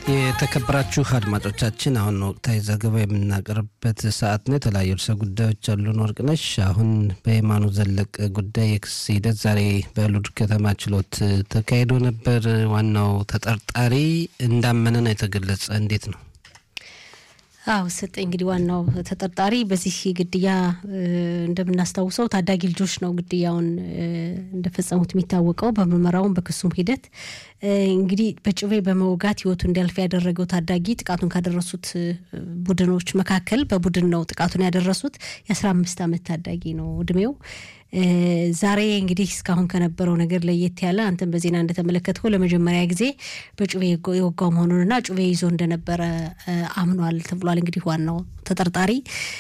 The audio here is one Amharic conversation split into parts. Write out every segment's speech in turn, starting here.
የተከበራችሁ አድማጮቻችን አሁን ወቅታዊ ዘገባ የምናቀርብበት ሰዓት ነው። የተለያዩ ርዕሰ ጉዳዮች አሉን። ወርቅነሽ፣ አሁን በየማኑ ዘለቀ ጉዳይ የክስ ሂደት ዛሬ በሉድ ከተማ ችሎት ተካሂዶ ነበር። ዋናው ተጠርጣሪ እንዳመነ ነው የተገለጸ። እንዴት ነው? አዎ ሰጠ እንግዲህ ዋናው ተጠርጣሪ በዚህ ግድያ እንደምናስታውሰው ታዳጊ ልጆች ነው ግድያውን እንደፈጸሙት የሚታወቀው። በምርመራውም በክሱም ሂደት እንግዲህ በጩቤ በመውጋት ሕይወቱ እንዲያልፍ ያደረገው ታዳጊ ጥቃቱን ካደረሱት ቡድኖች መካከል በቡድን ነው ጥቃቱን ያደረሱት። የአስራ አምስት ዓመት ታዳጊ ነው እድሜው። ዛሬ እንግዲህ እስካሁን ከነበረው ነገር ለየት ያለ አንተም በዜና እንደተመለከትከው ለመጀመሪያ ጊዜ በጩቤ የወጋው መሆኑንና ጩቤ ይዞ እንደነበረ አምኗል ተብሏል። እንግዲህ ዋናው ተጠርጣሪ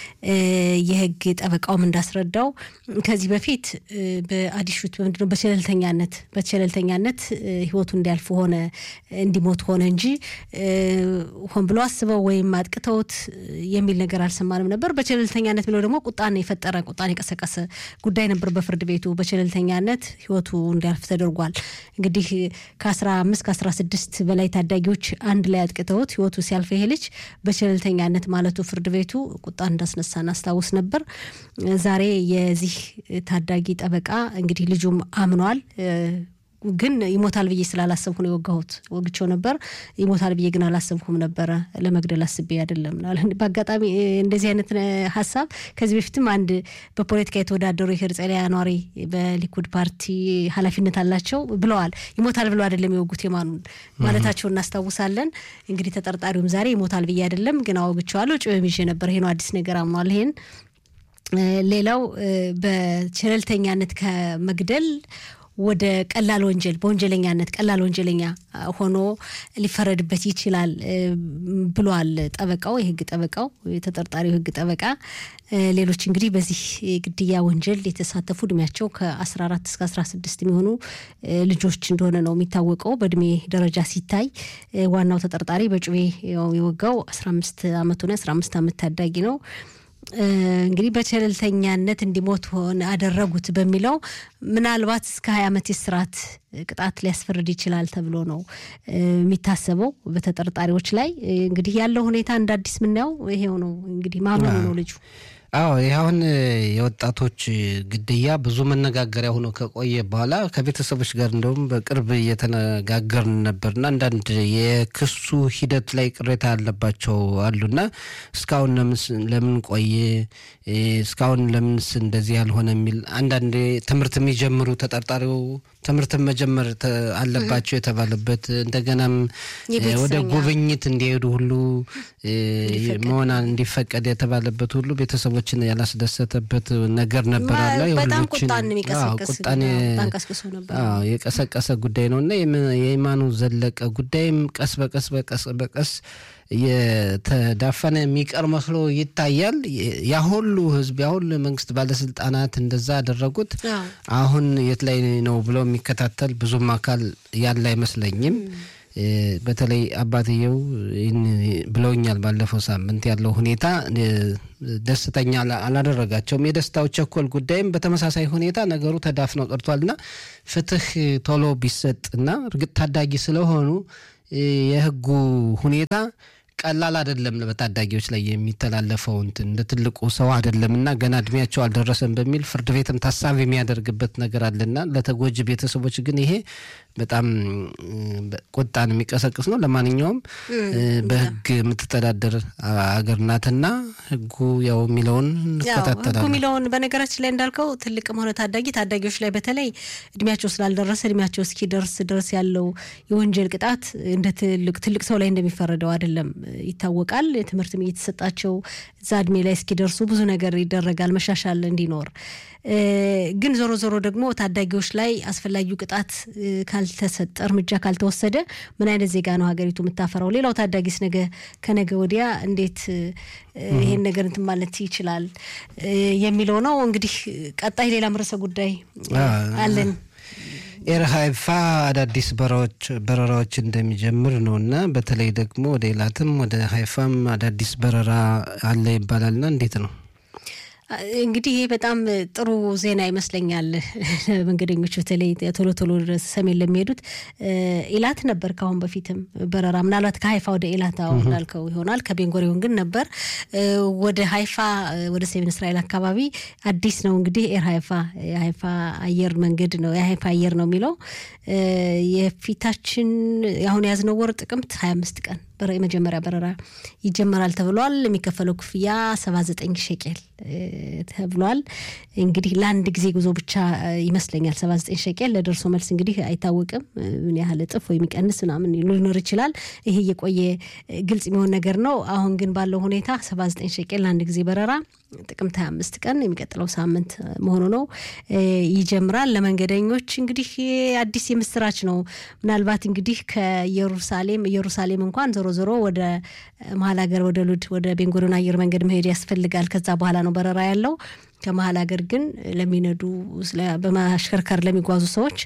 የህግ ጠበቃውም እንዳስረዳው ከዚህ በፊት በአዲሹት በምንድነው በቸለልተኛነት በቸለልተኛነት ህይወቱ እንዲያልፍ ሆነ እንዲሞት ሆነ እንጂ ሆን ብሎ አስበው ወይም አጥቅተውት የሚል ነገር አልሰማንም ነበር። በቸለልተኛነት ብለው ደግሞ ቁጣን የፈጠረ ቁጣን የቀሰቀሰ ጉዳይ ነበር በፍርድ ቤቱ በቸለልተኛነት ህይወቱ እንዲያልፍ ተደርጓል። እንግዲህ ከአስራ አምስት ከአስራ ስድስት በላይ ታዳጊዎች አንድ ላይ አጥቅተውት ህይወቱ ሲያልፍ ይሄ ልጅ በቸለልተኛነት ማለቱ ፍርድ ቤቱ ቁጣ እንዳስነሳ እናስታውስ ነበር። ዛሬ የዚህ ታዳጊ ጠበቃ እንግዲህ ልጁም አምኗል ግን ይሞታል ብዬ ስላላሰብኩ ነው የወጋሁት። ወግቸው ነበር ይሞታል ብዬ ግን አላሰብኩም ነበረ። ለመግደል አስቤ አይደለም። በአጋጣሚ እንደዚህ አይነት ሀሳብ ከዚህ በፊትም አንድ በፖለቲካ የተወዳደሩ የሄርጸሊያ ኗሪ በሊኩድ ፓርቲ ኃላፊነት አላቸው ብለዋል። ይሞታል ብለው አይደለም የወጉት የማኑን ማለታቸው እናስታውሳለን። እንግዲህ ተጠርጣሪውም ዛሬ ይሞታል ብዬ አይደለም ግን አወግቸዋለሁ፣ ጭበም ይዤ ነበር። ይሄ ነው አዲስ ነገር አምኗል። ይሄን ሌላው በቸለልተኛነት ከመግደል ወደ ቀላል ወንጀል በወንጀለኛነት ቀላል ወንጀለኛ ሆኖ ሊፈረድበት ይችላል ብሏል ጠበቃው፣ የህግ ጠበቃው፣ የተጠርጣሪው ህግ ጠበቃ። ሌሎች እንግዲህ በዚህ ግድያ ወንጀል የተሳተፉ እድሜያቸው ከ14 እስከ 16 የሚሆኑ ልጆች እንደሆነ ነው የሚታወቀው። በእድሜ ደረጃ ሲታይ ዋናው ተጠርጣሪ በጩቤ የወጋው 15 ዓመቱ ነው። 15 ዓመት ታዳጊ ነው። እንግዲህ በቸለልተኛነት እንዲሞት ሆነ አደረጉት በሚለው ምናልባት እስከ ሀያ ዓመት የስርዓት ቅጣት ሊያስፈርድ ይችላል ተብሎ ነው የሚታሰበው በተጠርጣሪዎች ላይ። እንግዲህ ያለው ሁኔታ እንደ አዲስ የምናየው ይሄው ነው። እንግዲህ ማመኑ ነው ልጁ። አዎ ይህ አሁን የወጣቶች ግድያ ብዙ መነጋገሪያ ሆኖ ከቆየ በኋላ ከቤተሰቦች ጋር እንደውም በቅርብ እየተነጋገርን ነበርና አንዳንድ የክሱ ሂደት ላይ ቅሬታ ያለባቸው አሉና እስካሁን ለምን ቆየ፣ እስካሁን ለምንስ እንደዚህ ያልሆነ የሚል አንዳንድ ትምህርት የሚጀምሩ ተጠርጣሪው ትምህርትን መጀመር አለባቸው የተባለበት እንደገናም ወደ ጉብኝት እንዲሄዱ ሁሉ መሆን እንዲፈቀድ የተባለበት ሁሉ ቤተሰቦችን ያላስደሰተበት ነገር ነበር አለ። በጣም ቁጣን የቀሰቀሰ ጉዳይ ነው እና የየማኑ ዘለቀ ጉዳይም ቀስ በቀስ በቀስ በቀስ የተዳፈነ የሚቀር መስሎ ይታያል። ያ ሁሉ ህዝብ ያ ሁሉ መንግስት ባለስልጣናት እንደዛ ያደረጉት አሁን የት ላይ ነው ብለው የሚከታተል ብዙም አካል ያለ አይመስለኝም። በተለይ አባትየው ብለውኛል። ባለፈው ሳምንት ያለው ሁኔታ ደስተኛ አላደረጋቸውም። የደስታው ቸኮል ጉዳይም በተመሳሳይ ሁኔታ ነገሩ ተዳፍነው ቀርቷልና ፍትህ ቶሎ ቢሰጥና እርግጥ ታዳጊ ስለሆኑ የህጉ ሁኔታ ቀላል አይደለም። በታዳጊዎች ላይ የሚተላለፈው እንትን እንደ ትልቁ ሰው አይደለም እና ገና እድሜያቸው አልደረሰም በሚል ፍርድ ቤትም ታሳቢ የሚያደርግበት ነገር አለና ለተጎጂ ቤተሰቦች ግን ይሄ በጣም ቁጣን የሚቀሰቅስ ነው። ለማንኛውም በህግ የምትተዳደር አገር ናትና ህጉ ያው የሚለውን እንከታተላለን። ህጉ የሚለውን በነገራችን ላይ እንዳልከው ትልቅም ሆነ ታዳጊ ታዳጊዎች ላይ በተለይ እድሜያቸው ስላልደረሰ እድሜያቸው እስኪደርስ ድረስ ያለው የወንጀል ቅጣት እንደ ትልቅ ትልቅ ሰው ላይ እንደሚፈረደው አይደለም ይታወቃል። ትምህርትም እየተሰጣቸው እዛ እድሜ ላይ እስኪደርሱ ብዙ ነገር ይደረጋል መሻሻል እንዲኖር። ግን ዞሮ ዞሮ ደግሞ ታዳጊዎች ላይ አስፈላጊው ቅጣት ካልተሰጠ እርምጃ ካልተወሰደ ምን አይነት ዜጋ ነው ሀገሪቱ የምታፈራው? ሌላው ታዳጊስ ነገ ከነገ ወዲያ እንዴት ይሄን ነገር እንትን ማለት ይችላል የሚለው ነው። እንግዲህ ቀጣይ ሌላም ርዕሰ ጉዳይ አለን። ኤር ሀይፋ አዳዲስ በረራዎች እንደሚጀምር ነው እና በተለይ ደግሞ ወደ ኤላትም ወደ ሀይፋም አዳዲስ በረራ አለ ይባላልና እንዴት ነው? እንግዲህ ይሄ በጣም ጥሩ ዜና ይመስለኛል። መንገደኞች በተለይ ቶሎ ቶሎ ሰሜን ለሚሄዱት ኢላት ነበር ከአሁን በፊትም በረራ ምናልባት ከሀይፋ ወደ ኢላት አሁን እንዳልከው ይሆናል። ከቤንጎሪዮን ግን ነበር ወደ ሀይፋ ወደ ሰሜን እስራኤል አካባቢ አዲስ ነው እንግዲህ ኤር ሀይፋ የሀይፋ አየር መንገድ ነው የሀይፋ አየር ነው የሚለው የፊታችን አሁን የያዝነው ወር ጥቅምት ሀያ አምስት ቀን የመጀመሪያ በረራ ይጀመራል ተብሏል። የሚከፈለው ክፍያ ሰባ ዘጠኝ ሸቄል ተብሏል። እንግዲህ ለአንድ ጊዜ ጉዞ ብቻ ይመስለኛል ሰባ ዘጠኝ ሸቄል ለደርሶ መልስ እንግዲህ አይታወቅም ምን ያህል እጥፍ ወይ የሚቀንስ ምናምን ሊኖር ይችላል። ይሄ የቆየ ግልጽ የሚሆን ነገር ነው። አሁን ግን ባለው ሁኔታ ሰባ ዘጠኝ ሸቄል ለአንድ ጊዜ በረራ ጥቅምት 25 ቀን የሚቀጥለው ሳምንት መሆኑ ነው ይጀምራል። ለመንገደኞች እንግዲህ አዲስ የምስራች ነው። ምናልባት እንግዲህ ከኢየሩሳሌም ኢየሩሳሌም እንኳን ዞሮ ዞሮ ወደ መሀል ሀገር ወደ ሉድ ወደ ቤንጎሪዮን አየር መንገድ መሄድ ያስፈልጋል። ከዛ በኋላ ነው በረራ ያለው። ከመሀል ሀገር ግን ለሚነዱ በማሽከርከር ለሚጓዙ ሰዎች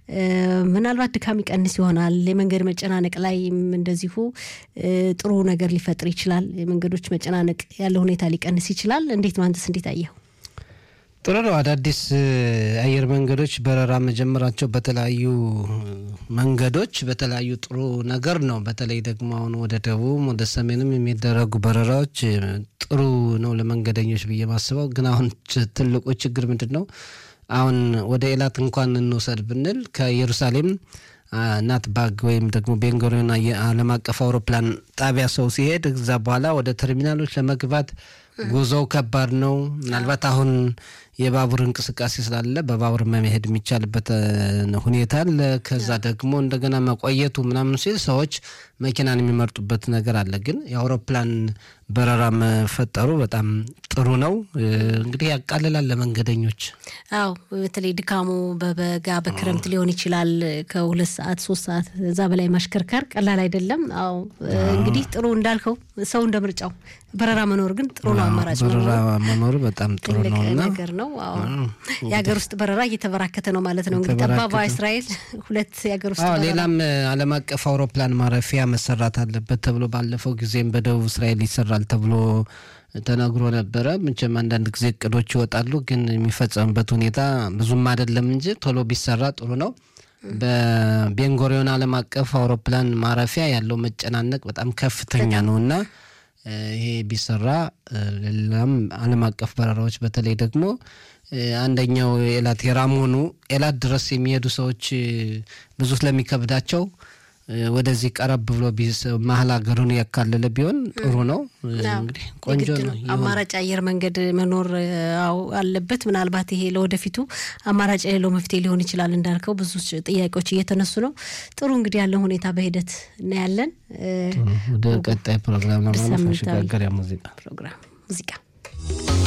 ምናልባት ድካም ይቀንስ ይሆናል። የመንገድ መጨናነቅ ላይ እንደዚሁ ጥሩ ነገር ሊፈጥር ይችላል። የመንገዶች መጨናነቅ ያለ ሁኔታ ሊቀንስ ይችላል። እንዴት ነው አንተስ እንዴት አየኸው? ጥሩ ነው። አዳዲስ አየር መንገዶች በረራ መጀመራቸው በተለያዩ መንገዶች በተለያዩ ጥሩ ነገር ነው። በተለይ ደግሞ አሁን ወደ ደቡብ ወደ ሰሜንም የሚደረጉ በረራዎች ጥሩ ነው ለመንገደኞች ብዬ ማስበው። ግን አሁን ትልቁ ችግር ምንድን ነው? አሁን ወደ ኤላት እንኳን እንውሰድ ብንል ከኢየሩሳሌም ናት ባግ ወይም ደግሞ ቤንጎሪዮን ዓለም አቀፍ አውሮፕላን ጣቢያ ሰው ሲሄድ እዛ በኋላ ወደ ተርሚናሎች ለመግባት ጉዞው ከባድ ነው። ምናልባት አሁን የባቡር እንቅስቃሴ ስላለ በባቡር መሄድ የሚቻልበት ሁኔታ አለ። ከዛ ደግሞ እንደገና መቆየቱ ምናምን ሲል ሰዎች መኪናን የሚመርጡበት ነገር አለ። ግን የአውሮፕላን በረራ መፈጠሩ በጣም ጥሩ ነው። እንግዲህ ያቃልላል ለመንገደኞች። አዎ በተለይ ድካሙ በበጋ በክረምት ሊሆን ይችላል። ከሁለት ሰዓት ሶስት ሰዓት እዛ በላይ ማሽከርከር ቀላል አይደለም። አዎ እንግዲህ ጥሩ እንዳልከው ሰው እንደ ምርጫው በረራ መኖር ግን ጥሩ ነው። አማራጭ በረራ መኖሩ በጣም ጥሩ ነው እና ነገር ነው። አዎ የሀገር ውስጥ በረራ እየተበራከተ ነው ማለት ነው። እንግዲህ ጠባባ እስራኤል ሁለት የሀገር ውስጥ አዎ ሌላም ዓለም አቀፍ አውሮፕላን ማረፊያ መሰራት አለበት ተብሎ ባለፈው ጊዜም በደቡብ እስራኤል ይሰራል ተብሎ ተነግሮ ነበረ። መቼም አንዳንድ ጊዜ እቅዶች ይወጣሉ፣ ግን የሚፈጸምበት ሁኔታ ብዙም አይደለም እንጂ ቶሎ ቢሰራ ጥሩ ነው። በቤንጎሪዮን ዓለም አቀፍ አውሮፕላን ማረፊያ ያለው መጨናነቅ በጣም ከፍተኛ ነው እና ይሄ ቢሰራ ሌላም ዓለም አቀፍ በረራዎች በተለይ ደግሞ አንደኛው ኤላት የራሞኑ ኤላት ድረስ የሚሄዱ ሰዎች ብዙ ስለሚከብዳቸው ወደዚህ ቀረብ ብሎ መሀል ሀገሩን ያካለለ ቢሆን ጥሩ ነው። እንግዲህ ቆንጆ ነው። አማራጭ አየር መንገድ መኖር አለበት። ምናልባት ይሄ ለወደፊቱ አማራጭ የሌለው መፍትሄ ሊሆን ይችላል። እንዳልከው ብዙ ጥያቄዎች እየተነሱ ነው። ጥሩ እንግዲህ ያለው ሁኔታ በሂደት እናያለን። ወደ ቀጣይ ፕሮግራም ለማለፍ መሸጋገሪያ ሙዚቃ ፕሮግራም ሙዚቃ